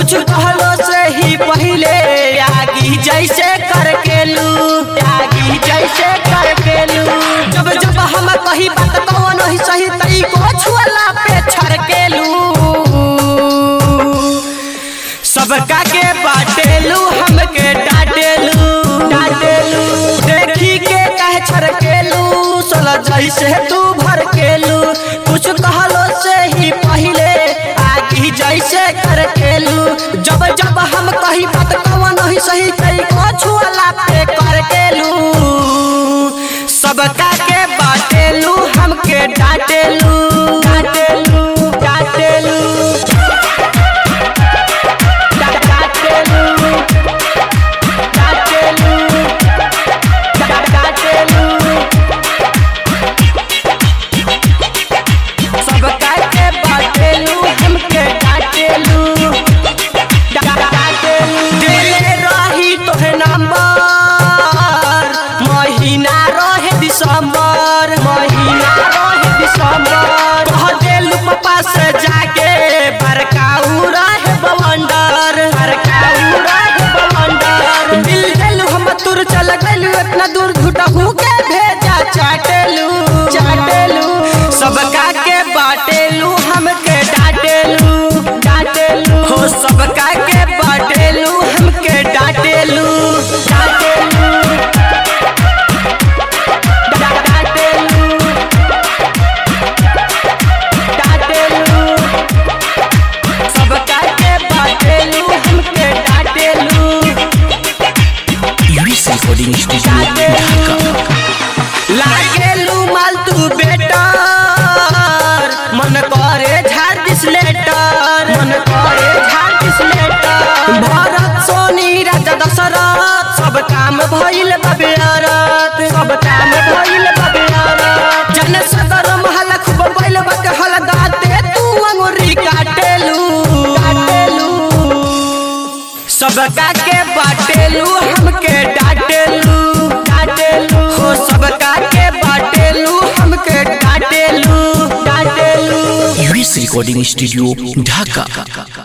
कुछ कहलो से ही पहले आगी जैसे करके लू आगी जैसे करके लू जब जब हम कही बात कौन ही सही तई को छुअला पे छड़के लू सबका के बाटेलू हमके डांटेलू डांटेलू देखी के कह छड़केलू सोला जैसे तू भड़केलू कुछ कहलो से ही पहले आगी जैसे करकेलू जब जब हम कही बात कौन ही सही कई को छुअला पे करकेलू सबका के बाटेलू हमके डांटेलू डांटेलू डांटेलू दिसंबर महीना रहे दिसंबर कह देलू पापा से जाके बरकाऊ रहे बवंडर बरकाऊ रहे बवंडर दिल देलू हम तुर चल गइलू इतना दूर घुटहू के भेजा चाटेलू चाटेलू सबका के बाटेलू हमके डांटेलू डांटेलू हो सबका के बाटेलू हमके डांटेलू डांटेलू डांटेलू डांटेलू सबका के बाटेलू हमके डांटेलू यूएस रिकॉर्डिंग स्टूडियो ढाका लागेलू माल तू बेटर मन करे झाड़ दिस लेटर मन करे झाड़ दिस लेटर भरत सोनी राजा दशरथ सब काम भइल बबियारत सब काम भइल बबियारत जन सदर महल खूब बैल बक हल दाते तू अंगुरी काटेलू काटेलू सबका के बाटेलू हमके डांटेलू डांटेलू हो सबका के बाटेलू हमके डांटेलू डांटेलू यूएस रिकॉर्डिंग स्टूडियो ढाका